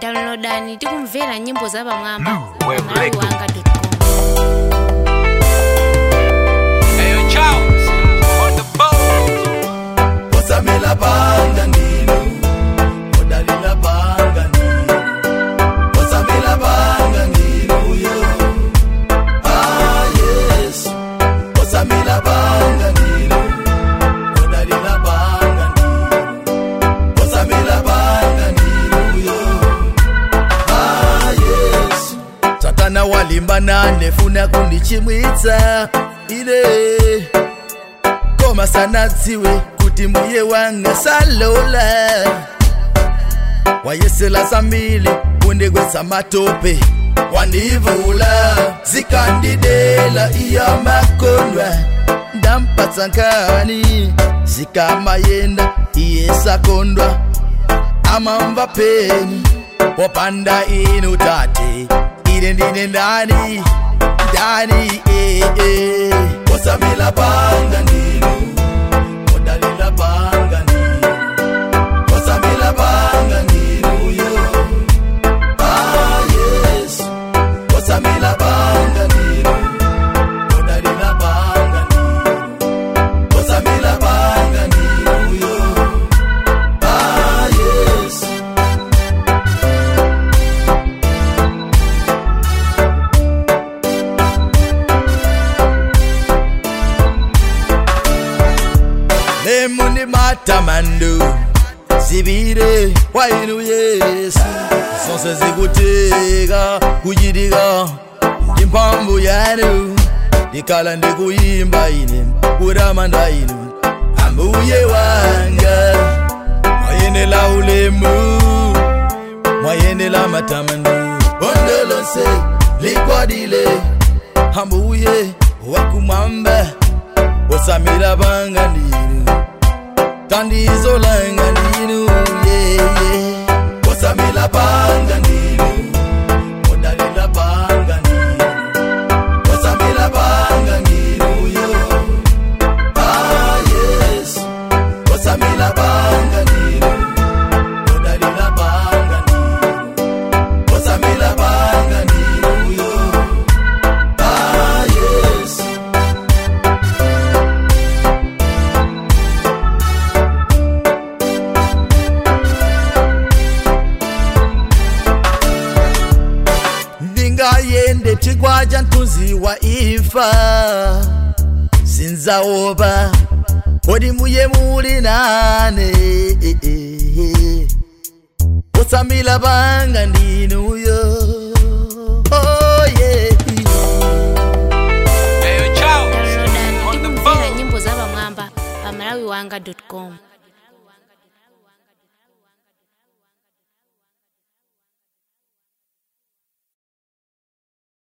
downloadani tikumvera nyimbo za pamwamba New Wave malawi Record. wanga com Hey, Charles, on the boat. Osamela banga nino Odalila banga nino Osamela banga nino yo Ah yes Osamela banga nino Odalila banga nino Osamela banga nino yo Ah yes Satana walimba nane funa kundichimwitsa ile koma sanadziwe kuti mbuye wanga salola wayesela zambili kundigwetsa matope wandivula zikandidela iya makondwa ndampatsa nkani zikamayenda iye sakondwa amamva peni popanda inu tate ine ndine ndani ndani eh, eh. osamila banga ndinu odalila banga ndinu osamila banga ndinu yo ah yes osamila banga ndinu odalila banga ndinu osamila banga ndinu yo ah yes lemuni matamando zibire wainu yesu zonse zikutika kuchitika imphamvu yanu ndikhala ndikuyimba ine kutamanda inu ambuye wanga mwayenela ulemu mwayenela matamando bondo lonse likwadile ambuye wakumwamba osamira banga ndinu tandizolanga ndinu yeye osamira banga ndinu odalila banga ndinu osamira banga ndinu yo ah yes osamira banga ndinu odalila banga ndinu osamira banga ndinu yo ah yes ndingayende chigwa cha mthunzi wa imfa sinzaopa kodi muye muli nane osamila banga ndinuyo oh, yeah. Hey, Charles, downloadani on the tikumvera boat. nyimbo za pamwamba pa malawi wanga com